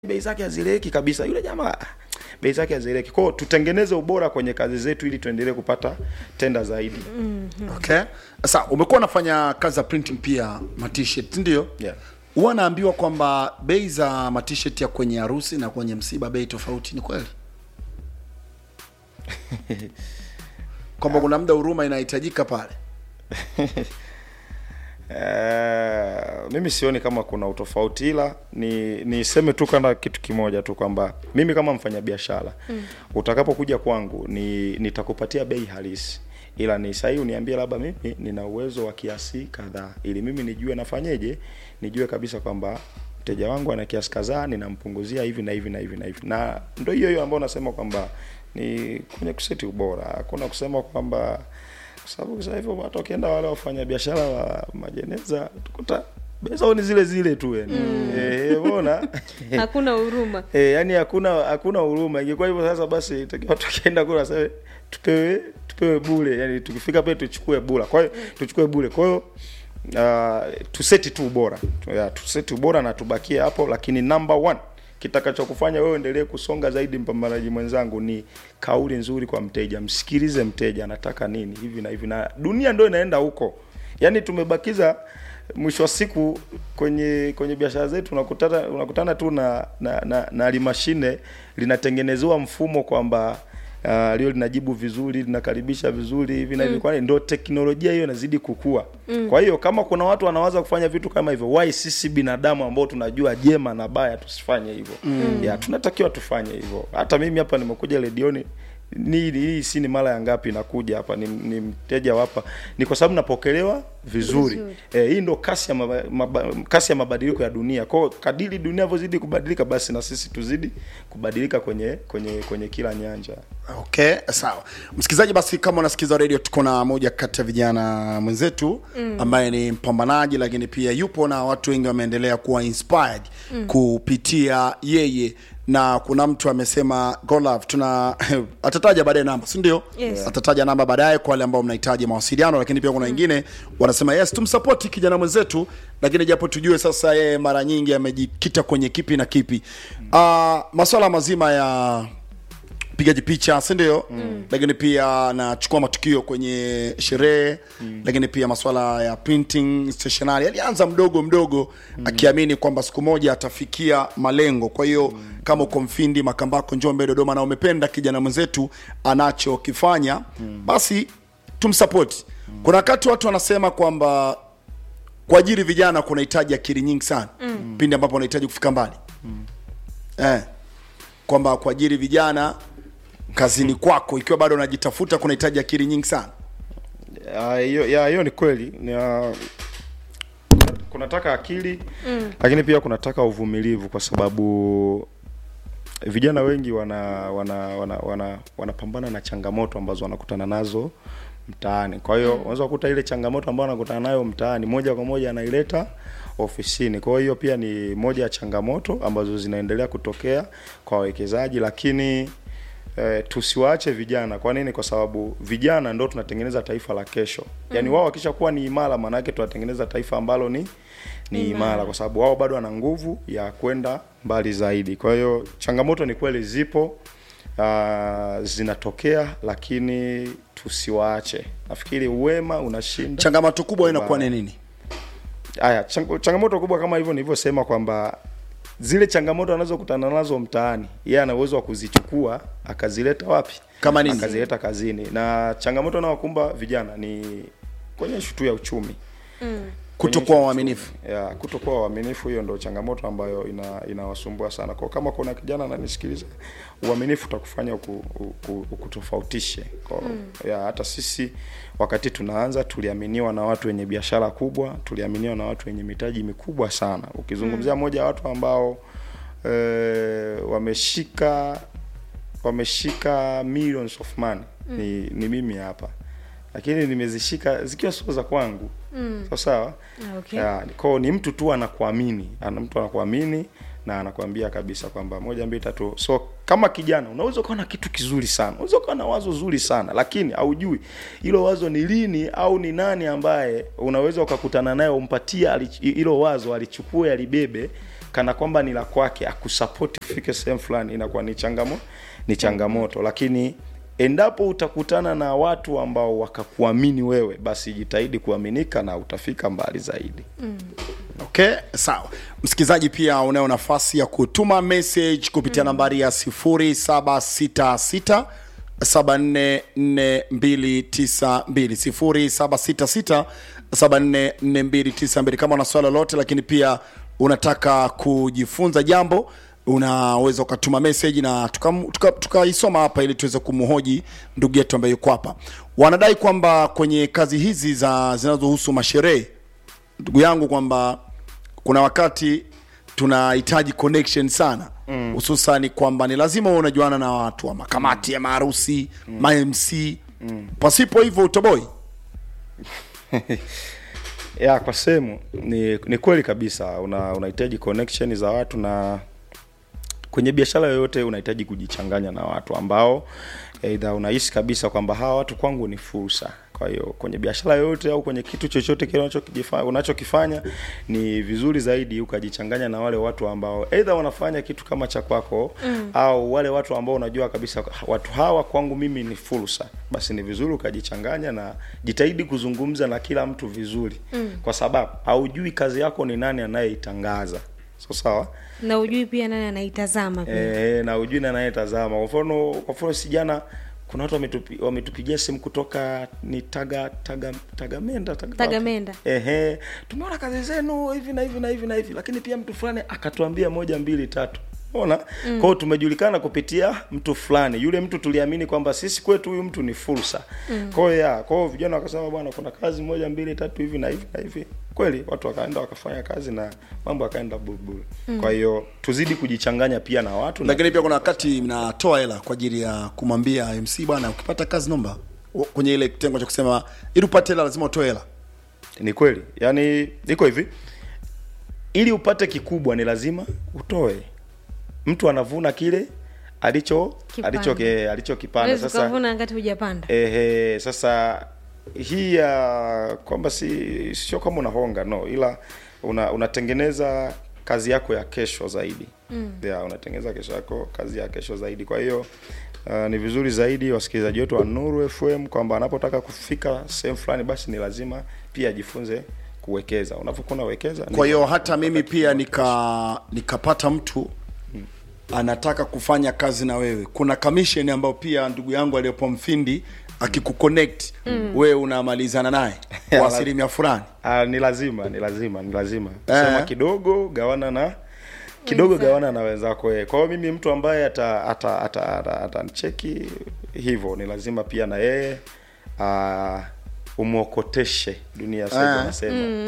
bei zake hazieleweki kabisa yule jamaa ah, bei zake hazieleweki kwao tutengeneze ubora kwenye kazi zetu ili tuendelee kupata tenda zaidi okay sasa umekuwa unafanya kazi za printing pia matshirt ndio Yeah. huwa naambiwa kwamba bei za matshirt ya kwenye harusi na kwenye msiba bei tofauti ni kweli kwamba kuna muda huruma inahitajika pale Eh, mimi sioni kama kuna utofauti ila ni niseme tu kana kitu kimoja tu kwamba mimi kama mfanyabiashara mm. utakapokuja kwangu ni nitakupatia bei halisi ila ni sahihi uniambie labda mimi nina uwezo wa kiasi kadhaa ili mimi nijue nafanyeje nijue kabisa kwamba mteja wangu ana kiasi kadhaa ninampunguzia hivi na hivi na hivi na hivi na ndio hiyo hiyo ambayo nasema kwamba ni kwenye kuseti ubora hakuna kusema kwamba kwa sababu sasa hivyo hata ukienda wale wafanya biashara wa majeneza tukuta bei zao ni zile zile tu yani mm. eh umeona hakuna huruma eh yani hakuna hakuna huruma ingekuwa hivyo sasa basi itakiwa tukienda kula sasa tupewe tupewe bure yani tukifika pale tuchukue bure kwa hiyo tuchukue bure kwa hiyo uh, tuseti tu ubora ya, tuseti ubora na tubakie hapo lakini number one kitakachokufanya wewe endelee kusonga zaidi mpambanaji mwenzangu ni kauli nzuri kwa mteja msikilize mteja anataka nini hivi na hivi na dunia ndio inaenda huko yaani tumebakiza mwisho wa siku kwenye kwenye biashara zetu unakutana unakutana tu na na, na, na limashine linatengenezewa mfumo kwamba uh, lio linajibu vizuri linakaribisha vizuri hivi na hivi kwani ndo teknolojia hiyo inazidi kukua mm. kwa hiyo kama kuna watu wanawaza kufanya vitu kama hivyo why sisi binadamu ambao tunajua jema na baya tusifanye hivyo mm. ya tunatakiwa tufanye hivyo hata mimi hapa nimekuja redioni ni hii si ni mara ya ngapi nakuja hapa ni, ni mteja hapa ni kwa sababu napokelewa vizuri, Vizuri. Eh, hii ndo kasi ya, maba, maba, kasi ya mabadiliko ya dunia kwao kadiri dunia inavyozidi kubadilika basi na sisi tuzidi kubadilika kwenye kwenye kwenye kila nyanja okay sawa msikilizaji basi kama unasikiza radio tuko na moja kati ya vijana mwenzetu mm. ambaye ni mpambanaji lakini pia yupo na watu wengi wameendelea kuwa inspired mm. kupitia yeye na kuna mtu amesema golove tuna atataja baadaye namba si ndio Yes. atataja namba baadaye kwa wale ambao mnahitaji mawasiliano lakini pia kuna wengine wanasema yes tumsapoti kijana mwenzetu lakini japo tujue sasa yeye mara nyingi amejikita kwenye kipi na kipi uh, maswala mazima ya pigaji picha si ndio mm. lakini pia anachukua matukio kwenye sherehe mm. lakini pia maswala ya printing stationery alianza mdogo mdogo mm. akiamini kwamba siku moja atafikia malengo kwa hiyo mm. kama uko mfindi makambako njombe dodoma na umependa kijana mwenzetu anachokifanya mm. basi tumsapoti mm. kuna wakati watu wanasema kwamba kuajiri vijana kunahitaji akili nyingi sana mm. pindi ambapo unahitaji kufika mbali mm. eh, kwamba kuajiri vijana kazini kwako ikiwa bado unajitafuta kunahitaji akili nyingi sana Ah, hiyo ya hiyo ni kweli ni, ah, kunataka akili mm. lakini pia kunataka uvumilivu kwa sababu vijana wengi wana wana wana wana wanapambana na changamoto ambazo wanakutana nazo mtaani kwa hiyo mm. unaweza kukuta ile changamoto ambayo anakutana nayo mtaani moja kwa moja anaileta ofisini kwa hiyo pia ni moja ya changamoto ambazo zinaendelea kutokea kwa wawekezaji lakini eh, tusiwaache vijana kwa nini kwa sababu vijana ndo tunatengeneza taifa la kesho yaani wao wakishakuwa ni imara maana yake tunatengeneza taifa ambalo ni ni imara kwa sababu wao bado wana nguvu ya kwenda mbali zaidi kwa hiyo changamoto ni kweli zipo uh, zinatokea lakini tusiwaache nafikiri uwema unashinda changamoto kubwa inakuwa ni nini haya chang, changamoto kubwa kama hivyo nilivyosema kwamba zile changamoto anazokutana nazo mtaani yeye ana uwezo wa kuzichukua akazileta wapi Kama nini? akazileta kazini na changamoto anaokumba vijana ni kwenye ishu tu ya uchumi kutokuwa waaminifu ya kutokuwa waaminifu hiyo ndo changamoto ambayo ina inawasumbua sana kwa kama kuna kijana ananisikiliza uaminifu utakufanya uku, uku, ukutofautishe kwa ya hata sisi wakati tunaanza tuliaminiwa na watu wenye biashara kubwa tuliaminiwa na watu wenye mitaji mikubwa sana ukizungumzia moja ya watu ambao e, wameshika wameshika millions of money ni, ni mimi hapa lakini nimezishika zikiwa sio za kwangu mm. sawa sawa Ah, okay. Ya, kwao ni mtu tu anakuamini ana mtu anakuamini na anakuambia kabisa kwamba moja mbili tatu so kama kijana unaweza ukawa na kitu kizuri sana unaweza ukawa na wazo zuri sana lakini haujui hilo wazo ni lini au ni nani ambaye unaweza ukakutana naye umpatie ali- hilo wazo alichukue alibebe kana kwamba ni la kwake akusapoti ufike sehemu fulani inakuwa ni changamo ni changamoto lakini endapo utakutana na watu ambao wakakuamini wewe basi jitahidi kuaminika na utafika mbali zaidi okay sawa msikilizaji pia unayo nafasi ya kutuma message kupitia nambari ya 0766 744292 0766 kama una swala lolote lakini pia unataka kujifunza jambo unaweza ukatuma message na tukaisoma tuka, tuka hapa ili tuweze kumhoji ndugu yetu ambaye yuko hapa wanadai kwamba kwenye kazi hizi za zinazohusu masherehe ndugu yangu kwamba kuna wakati tunahitaji connection sana hususani kwamba ni lazima uwe unajuana na watu wa makamati ya maharusi mm. ma mc mm. pasipo hivyo utoboi ya kwa sehemu ni, ni kweli kabisa una unahitaji connection za watu na kwenye biashara yoyote unahitaji kujichanganya na watu ambao eidha unahisi kabisa kwamba hawa watu kwangu ni fursa kwa hiyo kwenye biashara yoyote au kwenye kitu chochote kile unachokifanya unachokifanya ni vizuri zaidi ukajichanganya na wale watu ambao eidha wanafanya kitu kama cha kwako mm. au wale watu ambao unajua kabisa watu hawa kwangu mimi ni fursa basi ni vizuri ukajichanganya na jitahidi kuzungumza na kila mtu vizuri mm. kwa sababu haujui kazi yako ni nani anayeitangaza so sawa na ujui pia nani anaitazama pia e, na ujui na anayetazama kwa mfano kwa mfano si jana kuna watu wametupi, wametupigia simu kutoka ni taga taga tagamenda taga, Tagamenda. ehe tumeona kazi zenu hivi na hivi na hivi na hivi lakini pia mtu fulani akatuambia moja mbili tatu ona mm. kwao tumejulikana kupitia mtu fulani yule mtu tuliamini kwamba sisi kwetu huyu mtu ni fursa mm. kwao ya kwao vijana wakasema bwana kuna kazi moja mbili tatu hivi na hivi na hivi kweli watu wakaenda wakafanya kazi na mambo yakaenda bulbul mm. kwa hiyo tuzidi kujichanganya pia na watu na lakini pia kuna wakati mnatoa hela kwa ajili ya kumwambia mc bwana ukipata kazi nomba kwenye ile kitengo cha kusema ili upate hela lazima utoe hela ni kweli yaani iko hivi ili upate kikubwa ni lazima utoe mtu anavuna kile alicho Kipanda. alicho ke- alichokipanda Huwezi sasa ukavuna wakati hujapanda ehe sasa hii ya kwamba si sio kama unahonga no ila una, unatengeneza kazi yako ya kesho zaidi mm. yeah, unatengeneza kesho yako kazi ya kesho zaidi kwa hiyo uh, ni vizuri zaidi wasikilizaji wetu wa Nuru FM kwamba anapotaka kufika sehemu fulani basi ni lazima pia ajifunze kuwekeza unapokuwa unawekeza kwa hiyo hata mimi pia nika nikapata mtu anataka kufanya kazi na wewe kuna commission ambayo pia ndugu yangu aliyopo mfindi akikuconnect mm. wewe unamalizana naye kwa asilimia fulani Ah, ni lazima ni lazima ni lazima Eh. sema kidogo gawana na kidogo gawana na wenzako eh. kwa hiyo mimi mtu ambaye ata ata ata, ata, atanicheki hivyo ni lazima pia na yeye uh, umwokoteshe dunia sasa Ah. nasema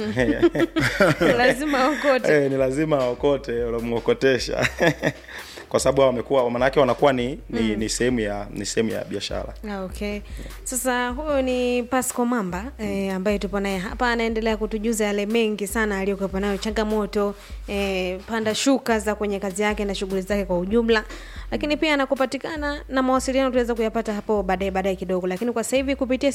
lazima okote eh, ni lazima aokote unamwokotesha kwa sababu wamekuwa maanake wanakuwa ni ni, ni sehemu ya ni sehemu ya biashara Ah, okay sasa huyo ni pasco mamba eh, ambaye tupo naye hapa anaendelea kutujuza yale mengi sana aliyokuwepo nayo changamoto eh, panda shuka za kwenye kazi yake na shughuli zake kwa ujumla lakini pia anakupatikana na mawasiliano tunaweza kuyapata hapo baadaye baadaye kidogo lakini kwa sasa hivi kupitia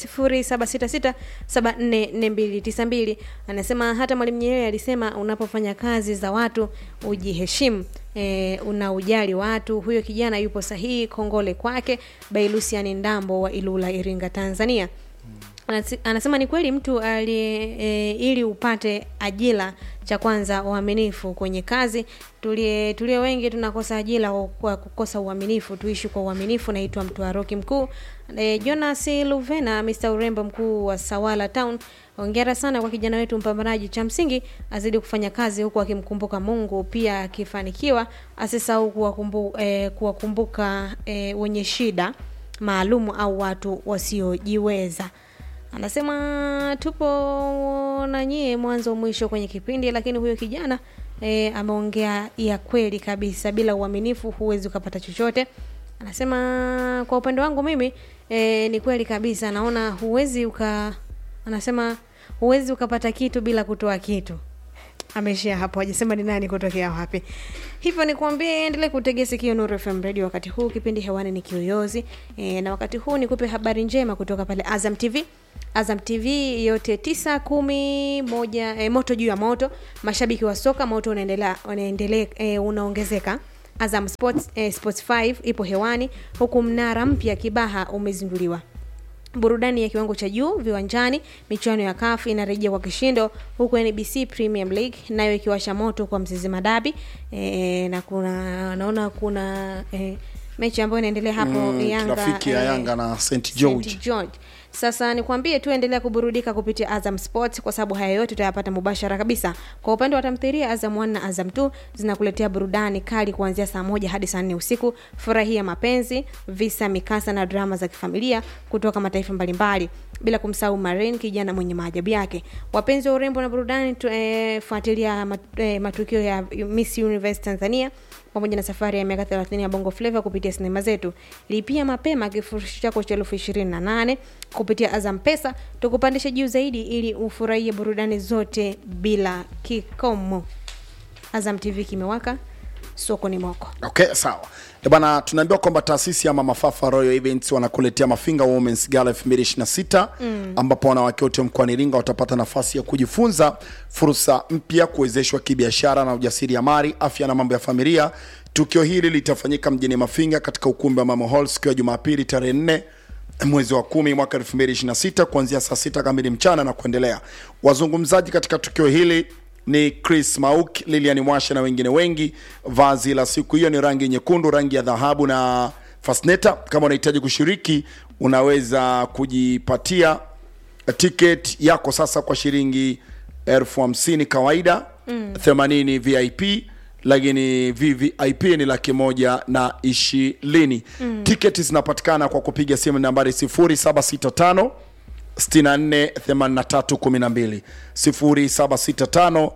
0766744292 anasema hata mwalimu nyerere alisema unapofanya kazi za watu ujiheshimu e, una ujali watu huyo kijana yupo sahihi kongole kwake bailusiani ndambo wa ilula iringa tanzania Anasi- anasema ni kweli mtu aliye e, ili upate ajira cha kwanza uaminifu kwenye kazi tulie tulio wengi tunakosa ajira kwa- kwa kukosa uaminifu tuishi kwa uaminifu naitwa mtwaroki mkuu e, jonas luvena mr urembo mkuu wa sawala town ongera sana kwa kijana wetu mpambanaji cha msingi azidi kufanya kazi huku akimkumbuka mungu pia akifanikiwa asisahau kuwakumbu, e, kuwakumbuka e, wenye shida maalumu au watu wasiojiweza anasema tupo na nyie mwanzo mwisho kwenye kipindi lakini huyo kijana e, ameongea ya kweli kabisa bila uaminifu huwezi ukapata chochote anasema kwa upande wangu mimi e, ni kweli kabisa naona huwezi uka anasema huwezi ukapata kitu bila kutoa kitu ameishia hapo hajasema ni nani kutokea wapi hivyo nikuambie endelee kutegea sikio nuru fm radio wakati huu kipindi hewani ni kiyoyozi e, na wakati huu nikupe habari njema kutoka pale azam tv azam tv yote tisa kumi moja e, moto juu ya moto mashabiki wa soka moto unaendelea unaendelea e, unaongezeka azam sports, e, sports 5 ipo hewani huku mnara mpya kibaha umezinduliwa burudani ya kiwango cha juu viwanjani michuano ya kaf inarejea kwa kishindo huku nbc premium league nayo ikiwasha moto kwa mzizima dabi e, na kuna naona kuna e, mechi ambayo inaendelea hapo Mm, yanga trafiki ya eh, Yanga na St. George. St. George. Sasa nikwambie tu endelea kuburudika kupitia Azam Sports kwa sababu haya yote utayapata mubashara kabisa. Kwa upande wa tamthilia, Azam 1 na Azam 2 zinakuletea burudani kali kuanzia saa moja hadi saa nne usiku. Furahia mapenzi, visa, mikasa na drama za kifamilia kutoka mataifa mbalimbali, bila kumsahau Marin, kijana mwenye maajabu yake. Wapenzi wa urembo na burudani tu, eh, fuatilia mat, eh, matukio ya Miss Universe Tanzania pamoja na safari ya miaka 30 ya bongo flava kupitia sinema zetu lipia mapema kifurushi chako cha elfu ishirini na nane kupitia azam pesa tukupandisha juu zaidi ili ufurahie burudani zote bila kikomo azam tv kimewaka soko ni moko okay sawa Eh bana tunaambiwa kwamba taasisi ya mama fafa royal events wanakuletea mafinga womens gala 2026 mm. ambapo wanawake wote mkoani iringa watapata nafasi ya kujifunza fursa mpya kuwezeshwa kibiashara na ujasiriamali afya na mambo ya familia tukio hili litafanyika mjini mafinga katika ukumbi wa mama hall siku ya jumapili tarehe 4 mwezi wa kumi mwaka 2026 kuanzia saa sita kamili mchana na kuendelea wazungumzaji katika tukio hili ni chris mauk lilian mwasha na wengine wengi vazi la siku hiyo ni rangi nyekundu rangi ya dhahabu na fasneta kama unahitaji kushiriki unaweza kujipatia ticket yako sasa kwa shilingi elfu hamsini kawaida mm. 80 vip lakini vvip ni laki moja na ishirini mm. tiketi zinapatikana kwa kupiga simu nambari 0765 648312 0765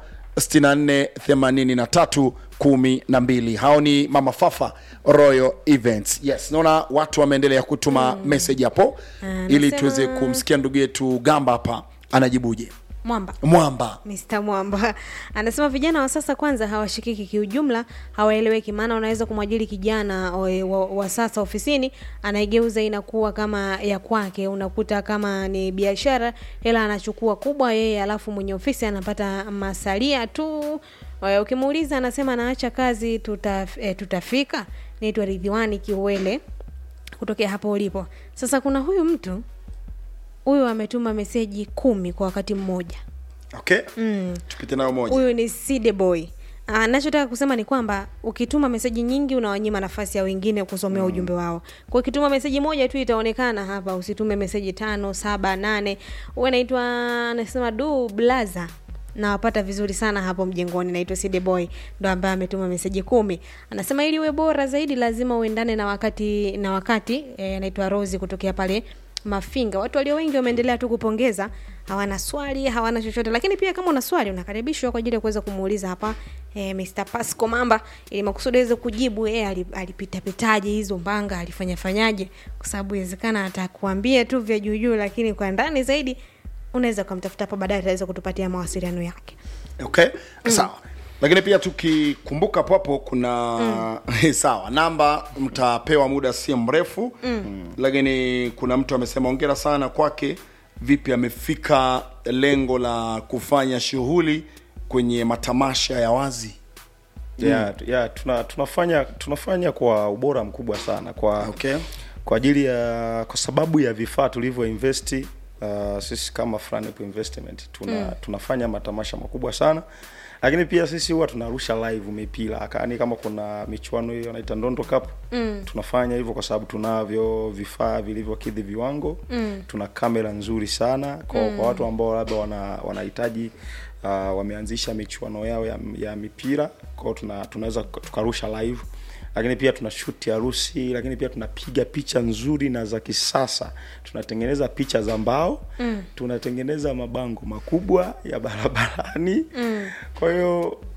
648312 hao ni mama fafa royal events yes naona watu wameendelea kutuma mm. message hapo Ah, ili nasema- tuweze kumsikia ndugu yetu gamba hapa anajibuje mwamba mwamba Mr. Mwamba anasema vijana wa sasa kwanza hawashikiki kiujumla, hawaeleweki. Maana unaweza kumwajiri kijana wa, wa, wa sasa ofisini, anaigeuza inakuwa kama ya kwake. Unakuta kama ni biashara, hela anachukua kubwa yeye, alafu mwenye ofisi anapata masalia tu. Eh, Ukimuuliza anasema anaacha kazi, tuta, eh, tutafika. Naitwa Ridhiwani Kiwele kutokea hapo ulipo. Sasa kuna huyu mtu huyu ametuma meseji kumi kwa wakati mmoja okay mm. tupite nayo moja huyu ni Side Boy. Ah, nachotaka kusema ni kwamba ukituma meseji nyingi unawanyima nafasi ya wengine kusomea ujumbe wao. Kwa ukituma meseji moja tu itaonekana hapa, usitume meseji tano, saba, nane. Huyu anaitwa anasema du blaza nawapata vizuri sana hapo mjengoni naitwa Side Boy ndo ambaye ametuma meseji kumi anasema ili uwe bora zaidi lazima uendane na wakati na wakati eh, anaitwa Rosi kutokea pale mafinga watu walio wengi wameendelea tu kupongeza hawana swali hawana chochote lakini pia kama una swali unakaribishwa kwa ajili ya kuweza kumuuliza hapa eh, Mr. Pasco Mamba ili makusudi aweze kujibu yeye ali- alipitapitaje hizo mbanga alifanya fanyaje kwa sababu inawezekana atakuambia tu vya juu juu lakini kwa ndani zaidi unaweza ukamtafuta hapo baadaye ataweza kutupatia mawasiliano yake okay sawa lakini pia tukikumbuka hapo hapo kuna mm. sawa namba mtapewa muda si mrefu mm. lakini kuna mtu amesema ongera sana kwake vipi amefika lengo la kufanya shughuli kwenye matamasha ya wazi yeah, yeah, tuna, tunafanya tunafanya kwa ubora mkubwa sana kwa Okay. kwa ajili ya kwa sababu ya vifaa tulivyo investi uh, sisi kama Franep Investment tuna, mm. tunafanya matamasha makubwa sana lakini pia sisi huwa tunarusha live mipira yani kama kuna michuano hiyo wanaita Ndondo Cup mm. tunafanya hivyo kwa sababu tunavyo vifaa vilivyokidhi viwango mm. tuna kamera nzuri sana kwa, mm. kwa watu ambao labda wana wanahitaji uh, wameanzisha michuano yao ya, ya mipira kwao tuna, tunaweza tukarusha live lakini pia tuna shuti harusi lakini pia tunapiga picha nzuri na za kisasa tunatengeneza picha za mbao mm. tunatengeneza mabango makubwa ya barabarani mm. kwa hiyo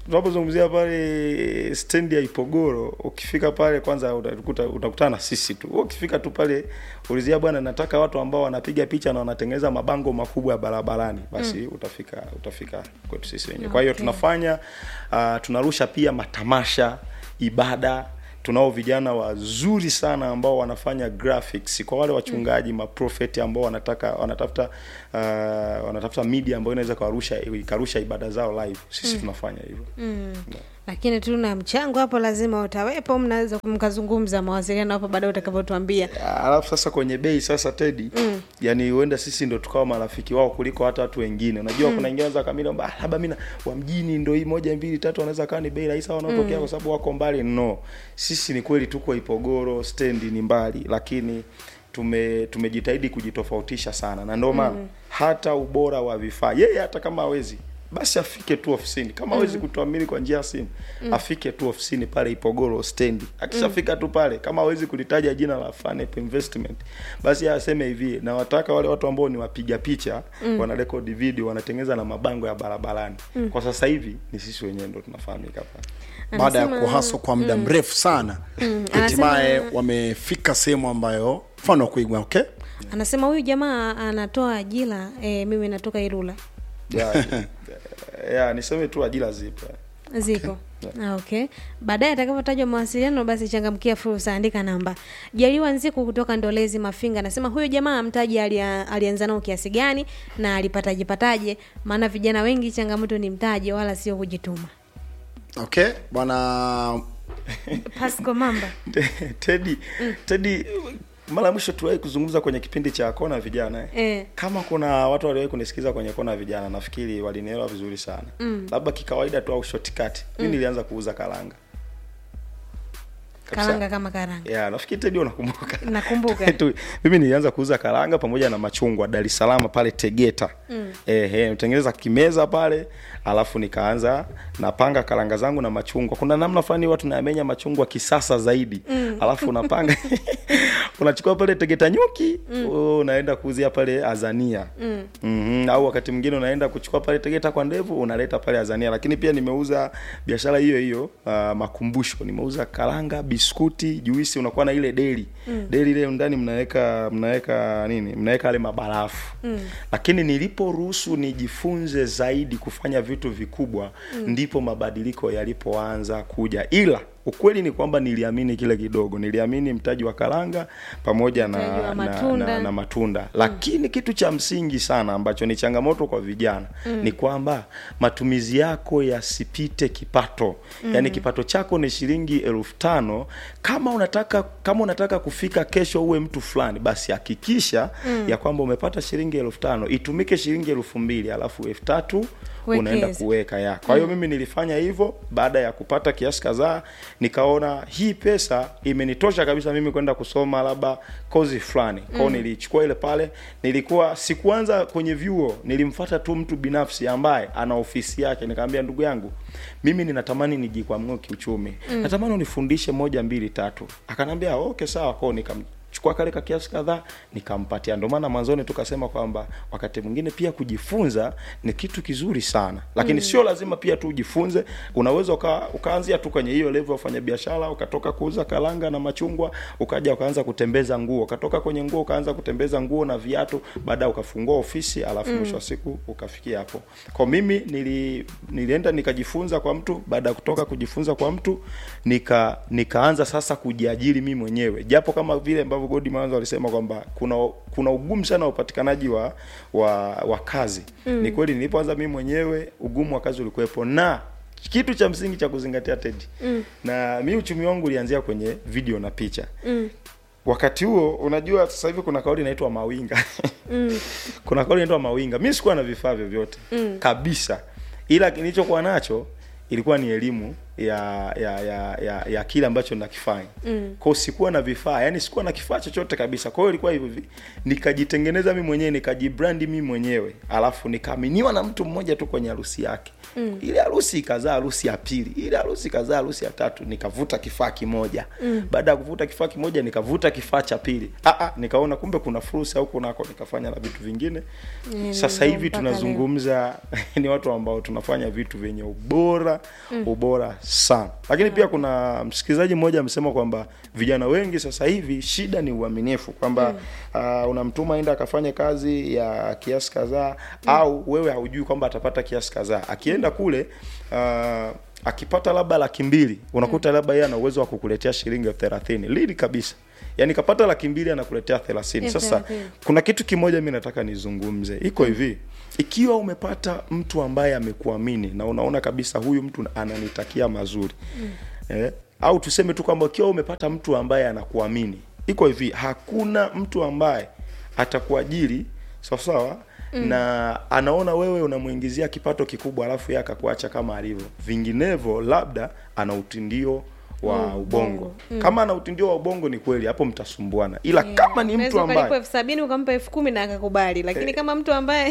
tunapozungumzia pale stendi ya Ipogoro, ukifika pale kwanza utakuta utakutana na sisi tu. Wewe Ukifika tu pale ulizia, bwana, nataka watu ambao wanapiga picha na wanatengeneza mabango makubwa ya barabarani, basi utafika utafika kwetu sisi wenyewe. Kwa hiyo Okay. tunafanya uh, tunarusha pia matamasha, ibada tunao vijana wazuri sana ambao wanafanya graphics kwa wale wachungaji mm. maprofeti ambao wanataka wanatafuta uh, wanatafuta media ambayo inaweza kuwarusha ikarusha ibada zao live sisi tunafanya hivyo mm. lakini tuna mchango hapo lazima utawepo mnaweza mkazungumza mawasiliano hapo baadaye utakavyotuambia alafu sasa kwenye bei sasa tedi mm. yani huenda sisi ndo tukawa marafiki wao kuliko hata watu wengine unajua mm. kuna wengine wanaweza kamili kwamba "Ah, labda mimi wa mjini ndo hii moja mbili tatu wanaweza kawa ni bei rahisi au wanaotokea kwa sababu wako mbali no sisi ni kweli tuko Ipogoro stendi ni mbali lakini tume tumejitahidi kujitofautisha sana na ndio maana mm. hata ubora wa vifaa yeye hata kama hawezi basi afike tu ofisini kama hawezi kutuamini kwa njia ya simu afike tu ofisini pale Ipogoro stendi akishafika tu pale kama hawezi kulitaja jina la Fanep Investment basi yeye aseme hivi na wataka wale watu ambao ni wapiga picha wana record video wanatengeneza na mabango ya barabarani kwa sasa hivi ni sisi wenyewe ndo tunafahamika pale baada ya Anasema- kuhaswa kwa muda mrefu sana anasema- hatimaye wamefika sehemu ambayo mfano wa kuigwa okay anasema huyu jamaa anatoa ajira e, mimi natoka Ilula ya, ya niseme tu ajira zipo zipo Ah, okay baadaye atakapotajwa mawasiliano basi changamkia fursa andika namba jaliwa nziku kutoka ndolezi mafinga anasema huyo jamaa mtaji alia, alianza nao kiasi gani na alipataje pataje maana vijana wengi changamoto ni mtaji wala sio kujituma okay bwana pasco mamba Teddy Teddy mara ya mwisho tuliwahi kuzungumza kwenye kipindi cha kona ya vijana eh. Eh. kama kuna watu waliwahi kunisikiza kwenye kona ya vijana nafikiri walinielewa vizuri sana mm. labda kikawaida tu au shortcut mi nilianza kuuza karanga Kabisa. karanga kama karanga ya nafikiri Teddy unakumbuka Nakumbuka. Tu- mimi nilianza kuuza karanga pamoja na machungwa Dar es Salaam pale Tegeta mm. ehe nitengeneza kimeza pale alafu nikaanza napanga karanga zangu na machungwa kuna namna fulani watu nayamenya machungwa kisasa zaidi mm. alafu unapanga unachukua pale Tegeta nyuki mm. unaenda kuuzia pale Azania mm. mm-hmm. au wakati mwingine unaenda kuchukua pale Tegeta kwa ndevu unaleta pale Azania lakini pia nimeuza biashara hiyo hiyo uh, makumbusho nimeuza karanga biskuti juisi unakuwa na ile deli mm. deli ile ndani mnaweka mnaweka nini mnaweka yale mabarafu mm. lakini niliporuhusu nijifunze zaidi kufanya vitu vikubwa mm. ndipo mabadiliko yalipoanza kuja ila ukweli ni kwamba niliamini kile kidogo niliamini mtaji wa karanga pamoja Mtaji na, wa na, matunda. na, na matunda lakini kitu cha msingi sana ambacho ni changamoto kwa vijana mm. ni kwamba matumizi yako yasipite kipato mm. yaani kipato chako ni shilingi elfu tano kama unataka kama unataka kufika kesho uwe mtu fulani basi hakikisha mm. ya kwamba umepata shilingi elfu tano itumike shilingi elfu mbili alafu elfu tatu unaenda Wekeza. kuweka ya kwa hiyo mimi nilifanya hivyo baada ya kupata kiasi kadhaa nikaona hii pesa imenitosha kabisa mimi kwenda kusoma labda kozi fulani kwao nilichukua ile pale nilikuwa sikuanza kwenye vyuo nilimfata tu mtu binafsi ambaye ana ofisi yake nikamwambia ndugu yangu mimi ninatamani nijikwamue kiuchumi natamani unifundishe moja mbili tatu akanambia okay sawa kwao nikam chukua kale ka kiasi kadhaa nikampatia. Ndio maana mwanzoni tukasema kwamba wakati mwingine pia kujifunza ni kitu kizuri sana, lakini sio lazima pia tu ujifunze. Unaweza uka, ukaanzia tu kwenye hiyo level ya ufanya biashara, ukatoka kuuza karanga na machungwa, ukaja ukaanza kutembeza nguo, ukatoka kwenye nguo ukaanza kutembeza nguo na viatu, baadaye ukafungua ofisi, alafu mwisho wa siku ukafikia hapo. Kwa mimi nili, nilienda nikajifunza kwa mtu, baada ya kutoka kujifunza kwa mtu nika nikaanza sasa kujiajiri mimi mwenyewe, japo kama vile ambavyo Godi mwanzo alisema kwamba kuna kuna ugumu sana wa upatikanaji wa wa, wa kazi mm. Ni kweli nilipoanza mimi mwenyewe ugumu wa kazi ulikuwepo, na kitu cha msingi cha kuzingatia Teddy mm. na mi uchumi wangu ulianzia kwenye video na picha mm. Wakati huo unajua, sasa hivi kuna kauli inaitwa mawinga mm. kuna kauli inaitwa mawinga. Mi sikuwa na vifaa vyovyote mm. kabisa, ila nilichokuwa nacho ilikuwa ni elimu ya ya ya ya, ya kile ambacho nakifanya mm. kwao sikuwa na vifaa yani sikuwa na kifaa chochote kabisa kwa hiyo ilikuwa hivyo hivi nikajitengeneza mi mwenyewe nikajibrandi mi mwenyewe alafu nikaaminiwa na mtu mmoja tu kwenye harusi yake mm. ile harusi ikazaa harusi ya pili ile harusi ikazaa harusi ya tatu nikavuta kifaa kimoja mm. baada ya kuvuta kifaa kimoja nikavuta kifaa cha pili ah, ah, nikaona kumbe kuna fursa huko nako nikafanya na vitu vingine Mm, sasa hivi mpaka leo. tunazungumza ni watu ambao tunafanya vitu vyenye ubora mm. ubora sana lakini pia kuna msikilizaji mmoja amesema kwamba vijana wengi sasa hivi shida ni uaminifu kwamba mm. uh, unamtuma aenda akafanye kazi ya kiasi kadhaa mm. au wewe haujui kwamba atapata kiasi kadhaa akienda kule uh, akipata labda laki mbili unakuta labda yeye ana uwezo wa kukuletea shilingi elfu thelathini lili kabisa yaani kapata laki mbili anakuletea thelathini Elfu sasa thelathini. kuna kitu kimoja mi nataka nizungumze iko hivi ikiwa umepata mtu ambaye amekuamini na unaona kabisa huyu mtu ananitakia mazuri mm. eh, au tuseme tu kwamba ikiwa umepata mtu ambaye anakuamini iko hivi hakuna mtu ambaye atakuajiri sawasawa mm. na anaona wewe unamuingizia kipato kikubwa alafu yeye akakuacha kama alivyo vinginevyo labda ana utindio wa Mm, ubongo ubongo. Mm. kama ana utindio wa ubongo ni kweli hapo mtasumbuana ila kama ni mtu Unaweza ukalipa ambaye elfu sabini ukampa elfu kumi na akakubali lakini kama mtu ambaye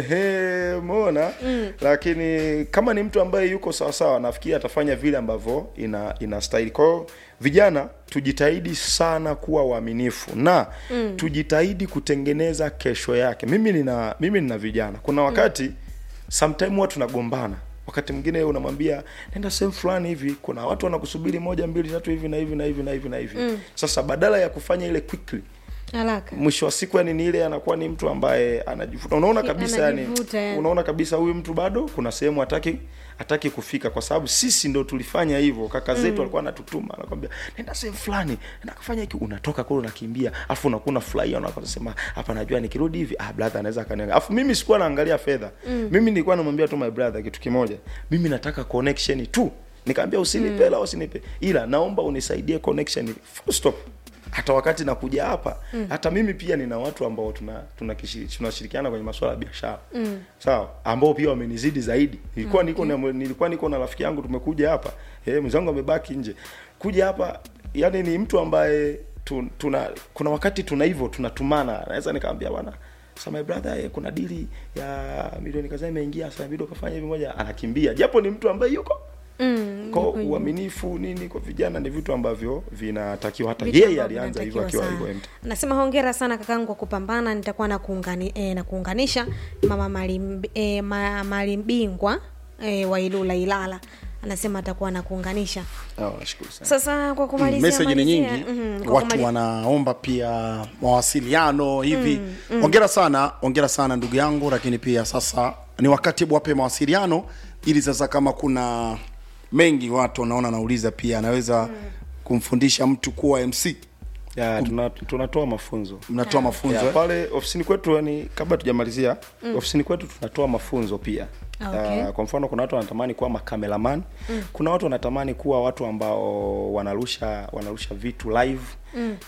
ehe umeona mm. lakini kama ni mtu ambaye yuko sawasawa nafikiri atafanya vile ambavyo ina inastahili kwa hiyo vijana tujitahidi sana kuwa waaminifu na mm. tujitahidi kutengeneza kesho yake mimi nina mimi nina vijana kuna wakati mm. sometime huwa tunagombana wakati mwingine unamwambia nenda sehemu fulani hivi kuna watu wanakusubiri moja mbili tatu hivi na hivi na hivi na hivi na hivi mm. sasa badala ya kufanya ile quickly haraka mwisho wa siku yani ni ile anakuwa ni mtu ambaye anajivuta unaona Si- kabisa yani anajivuta, yani. unaona kabisa huyu mtu bado kuna sehemu hataki hataki kufika kwa sababu sisi ndo tulifanya hivyo kaka zetu alikuwa anatutuma anakwambia nenda sehemu fulani nenda kufanya hiki unatoka kule unakimbia afu unakuwa unafurahia unasema hapa najua nikirudi hivi ah brother anaweza akaniangalia afu mimi sikuwa naangalia fedha mimi nilikuwa namwambia tu my brother kitu kimoja mimi nataka connection tu nikamwambia usinipe hela usinipe ila naomba unisaidie connection full stop hata wakati nakuja hapa mm. hata mimi pia nina watu ambao tuna tunashirikiana tuna tunashirikiana kwenye masuala ya biashara mm. sawa ambao pia wamenizidi zaidi nilikuwa niko na nilikuwa niko na rafiki yangu tumekuja hapa eh mwenzangu amebaki nje kuja hapa yani ni mtu ambaye tu, tuna kuna wakati tuna hivyo tunatumana naweza nikamwambia bwana sasa my brother eh, kuna dili ya milioni kadhaa imeingia sasa inabidi ukafanya hivi moja anakimbia japo ni mtu ambaye yuko mm, kwa yuko hivyo. uaminifu nini kwa vijana ni vitu ambavyo vinatakiwa hata Vitu yeye ambavyo alianza hivyo vinatakiwa akiwa sana. hivyo MT. Nasema hongera sana kakangu kwa kupambana, nitakuwa na kuungani, eh, na kuunganisha mama Malim, eh, ma, Malimbingwa eh, wa Ilula Ilala anasema atakuwa na kuunganisha. Oh, nashukuru sana. Sasa kwa kumalizia meseji ni malizia, nyingi mhm, kwa watu kumali- wanaomba pia mawasiliano hivi ongera sana ongera sana ndugu yangu lakini pia sasa ni wakati wape mawasiliano ili sasa kama kuna mengi watu wanaona nauliza pia anaweza kumfundisha mtu kuwa mc Ya, tuna- tunatoa mafunzo mnatoa mafunzo ya, eh? pale ofisini kwetu yani kabla tujamalizia ofisini kwetu tunatoa mafunzo pia Ah, okay. Ah, kwa mfano kuna watu wanatamani kuwa makameraman mm. kuna watu wanatamani kuwa watu ambao wanarusha wanarusha vitu live mm.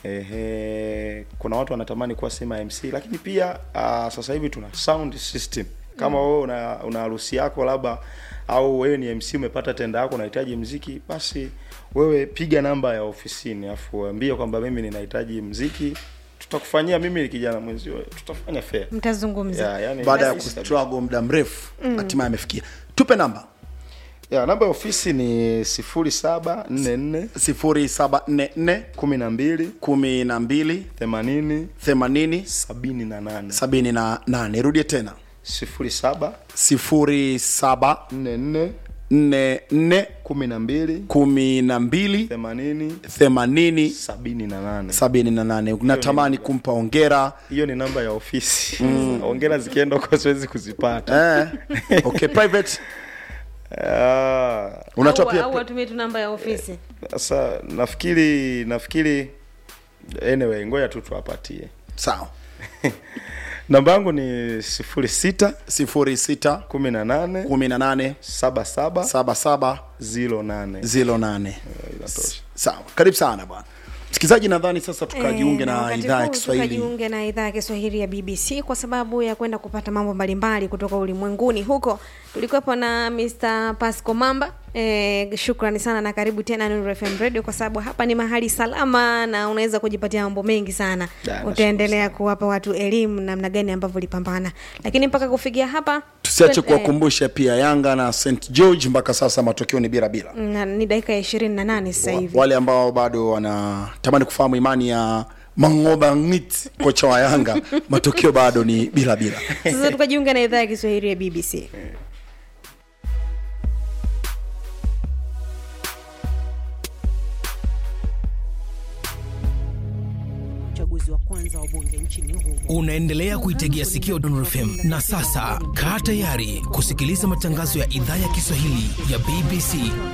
Ehe, kuna watu wanatamani kuwa sema mc lakini pia uh, sasa hivi tuna sound system kama wewe una, una harusi yako labda au wewe ni mc umepata tenda yako unahitaji mziki basi wewe piga namba ya ofisini afu ambie kwamba mimi ninahitaji mziki tutakufanyia mimi ni kijana mwenzio tutafanya fair mtazungumza yeah, yani baada ya rahisi kabisa. kustruggle muda mrefu hatimaye amefikia tupe namba ya namba ya ofisi ni sifuri saba nne nne 0744 kumi na mbili 12 themanini 80 sabini na nane 78 rudie tena sifuri saba 07 nne nne 44 kumi na mbili 12 themanini 80 sabini na nane 78 unatamani kumpa ongera hiyo ni namba ya ofisi ongera zikienda huko siwezi kuzipata eh. okay private Ah, unatoa au, pia au watumie tu namba ya ofisi sasa nafikiri nafikiri anyway ngoja tu tuwapatie sawa namba yangu ni sifuri sita 06 kumi na nane 18 saba saba 77 zilo nane 08 inatosha sawa karibu sana bwana msikilizaji nadhani sasa tukajiunge Eh, na wakati idhaa ya huu kiswahili tukajiunge na idhaa ya Kiswahili ya BBC kwa sababu ya kwenda kupata mambo mbalimbali kutoka ulimwenguni huko. Tulikuwepo na Mr. Pasco Mamba. Eh, shukrani sana na karibu tena Nuru FM Radio kwa sababu hapa ni mahali salama na unaweza kujipatia mambo mengi sana. Da, nashukuru Utaendelea kuwapa watu elimu namna gani ambavyo ulipambana. Lakini mpaka kufikia hapa tusiache twe- kuwakumbusha pia yanga na st george mpaka sasa matokeo ni bila bila eh, na- ni dakika ya ishirini na nane sasa Wa- hivi. wale ambao bado wanatamani kufahamu imani ya mangoba ngit kocha wa yanga matokeo bado ni bila bila Sasa tukajiunga na idhaa ya Kiswahili ya BBC. uchaguzi wa kwanza wa bunge nchini humo. unaendelea kuitegea sikio Dondor FM na sasa kaa tayari kusikiliza matangazo ya idhaa ya Kiswahili ya BBC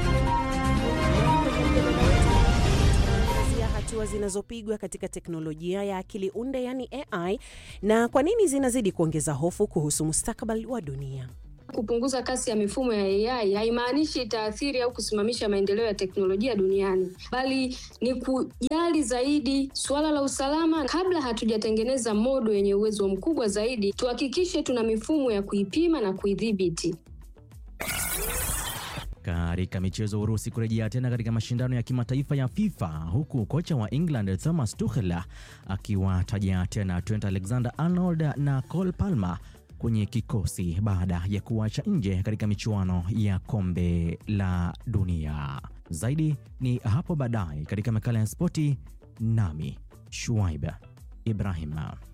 ya hatua zinazopigwa katika teknolojia ya akili unde yani AI na kwa nini zinazidi kuongeza hofu kuhusu mustakabali wa dunia. Kupunguza kasi ya mifumo ya AI haimaanishi itaathiri au kusimamisha maendeleo ya teknolojia duniani, bali ni kujali zaidi suala la usalama. Kabla hatujatengeneza modo yenye uwezo mkubwa zaidi, tuhakikishe tuna mifumo ya kuipima na kuidhibiti. Katika michezo, Urusi kurejea tena katika mashindano ya kimataifa ya FIFA, huku kocha wa England Thomas Tuchel akiwataja tena Trent Alexander-Arnold na Cole Palmer kwenye kikosi baada ya kuacha nje katika michuano ya kombe la dunia. Zaidi ni hapo baadaye katika makala ya spoti, nami Shuaib Ibrahim.